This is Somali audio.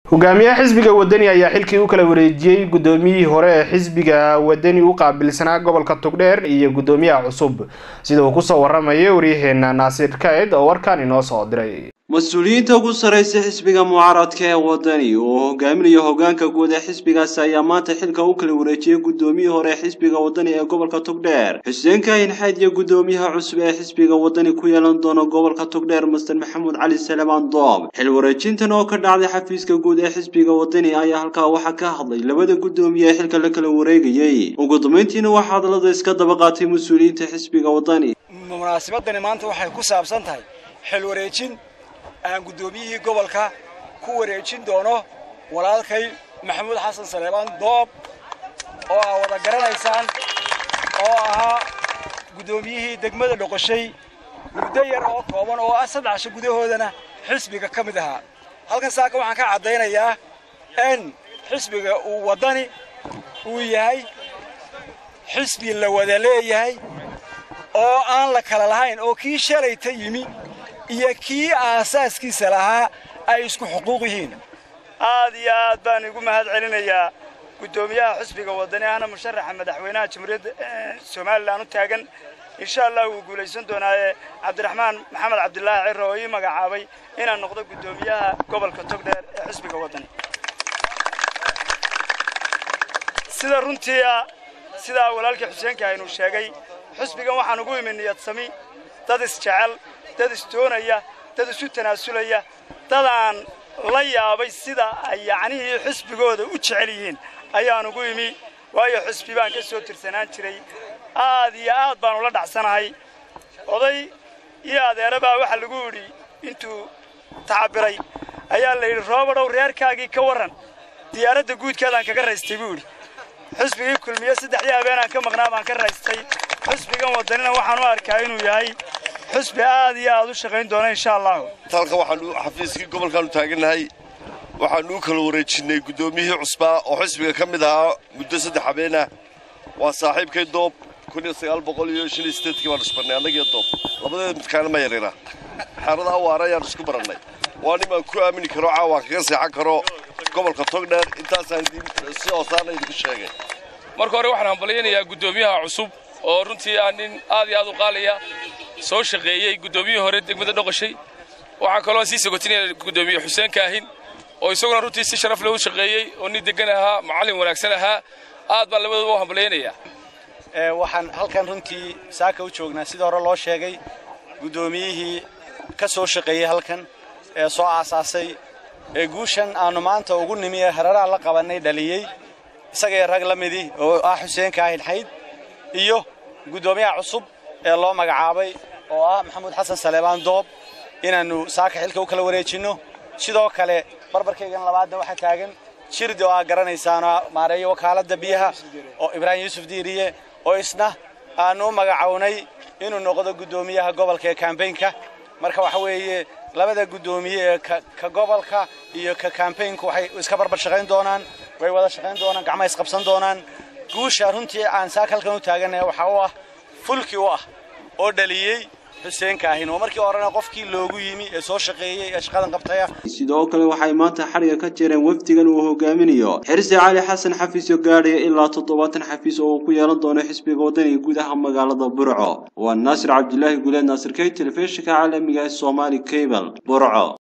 hogaamiyaha xisbiga wadani ayaa xilkii u kala wareejiyey guddoomiyihii hore ee xisbiga wadani u qaabilsanaa gobolka togdheer iyo guddoomiyaha cusub sida uu kusoo waramayay waryaheena naasiir kaed oo warkan inoo soo diray mas-uuliyiinta ugu sarreysa xisbiga mucaaradka ee wadani oo hogaaminayo hogaanka guud ee xisbigaasi ayaa maanta xilka u kala wareejiyey guddoomiyihii hore ee xisbiga wadani ee gobolka togdheer xuseen kaahin xayd iyo guddoomiyaha cusub ee xisbiga wadani ku yeelan doona gobolka togdheer master maxamuud cali salamaan doob xil wareejintan oo ka dhacday xafiiska guud ee xisbiga wadani ayaa halkaa waxaa ka hadlay labada guddoomiye ee xilka la kala wareegayey ugu dambeyntiina waxaa hadallada iska daba qaatay mas-uuliyiinta xisbiga wadani munaasabadani maanta waxay ku saabsan tahay xil wareejin aan guddoomiyihii gobolka ku wareejin doono walaalkay maxamuud xasan saleebaan doob oo aa wada garanaysaan oo ahaa guddoomiyihii degmada dhoqoshay muddo yar oo kooban oo ah saddex casho gudahoodana xisbiga ka mid ahaa halkan saaka waxaan ka caddaynayaa in xisbiga uu waddani uu yahay xisbi la wada leeyahay oo aan la kala lahayn oo kii shalayta yimi iyo kii aasaaskiisa lahaa ay isku xuquuq yihiin aad iyo aad baan igu mahad celinayaa guddoomiyaha xisbiga wadani ahna musharaxa madaxweynaha jamhuuriyadda somalilan u taagan insha allah wuu guulaysan doonaaye cabdiraxmaan maxamed cabdilaahi ciro oo ii magacaabay inaan noqdo guddoomiyaha gobolka togdheer ee xisbiga wadani sida runtii sidaa walaalkii xuseenka aynu sheegay xisbigan waxaan ugu imi niyad sami dad isjecel dad isdoonaya dad isu tanaasulaya dadaan la yaabay sida ay yacnihii xisbigooda u jecel yihiin ayaan ugu imi waayo xisbi baan ka soo tirsanaan jiray aad iyo aad baan ula dhacsanahay oday iyo adeera baa waxaa lagu yidhi intuu tacabiray ayaa la yidhi roobadhow reerkaagii ka warran diyaaradda guudkeedaan kaga raystay buu yidhi xisbigii kulmiye saddexdii habeenaan ka maqnaa baan ka raystay xisbigan wadanina waxaan u arkaa inuu yahay xusbi aad iyo aad u shaqayn doona insha allahu halka waxaanu xafiiskii gobolkaanu taagannahay waxaanu u kala wareejinnay guddoomiyihii cusbaa oo xisbiga ka mid ahaa muddo saddex habeenah waa saaxiibkay doob kun iyo sagaal boqol iyo shan iyo sideedkii baan isbarnay annagiyo doob labadeeda midkaana ma yarina xaaradaha waara ayaan isku barannay waa nin aan ku aamini karo caawaan kaga seexan karo gobolka togdheer intaasaan si hoosaana idinku sheegay marka hore waxaan hambalyaynayaa guddoomiyaha cusub oo runtii ah nin aad iyo aad u qaalaya soo shaqeeyey guddoomiyihii hore degmada dhoqoshay waxaa kaloo sii sogotinaya guddoomiye xuseen kaahin oo isaguna runtii si sharaf leh u shaqeeyey oo nin degan ahaa macallin wanaagsan ahaa aad baan labadooda u hambalyaynayaa waxaan halkan runtii saaka u joognaa sida hore loo sheegay guddoomiyihii ka soo shaqeeyey halkan ee soo aasaasay ee guushan aannu maanta ugu nimi ee hararaha la qabannay dhaliyey isagee rag la midii oo ah xuseen kaahin xayd iyo guddoomiyaha cusub ee loo magacaabay oo ah maxamuud xasan saleebaan doob inaannu saaka xilka u kala wareejinno sidoo kale barbarkaygan labaadna waxaa taagan jirdi oo aa garanaysaanoo maareeyo wakaaladda biyaha oo ibraahim yuusuf diiriye oo isna aannu u magacownay inuu noqdo guddoomiyaha gobolka ee kambaynka marka waxa weeye labada guddoomiye ee ka gobolka iyo ka kambaynku waxay iska barbar shaqayn doonaan way wada shaqayn doonaan gacmaha isqabsan doonaan guusha runtii aan saaka halkan u taagannahay waxaa u ah fulki u ah oo dhaliyey xuseen kaahin oo markii horena qofkii loogu yimi ee soo shaqeeyey ee shaqadan qabtaya sidoo kale waxay maanta xadhiga ka jireen wafdigan uu hogaaminayo xirsi cali xasan xafiis oo gaadhaya ilaa toddobaatan xafiis oo uu ku yeelan doono xisbiga wadaniga gudaha magaalada burco waa naasir cabdilaahi guleed naasir key telefishinka caalamiga ee somaali cable burco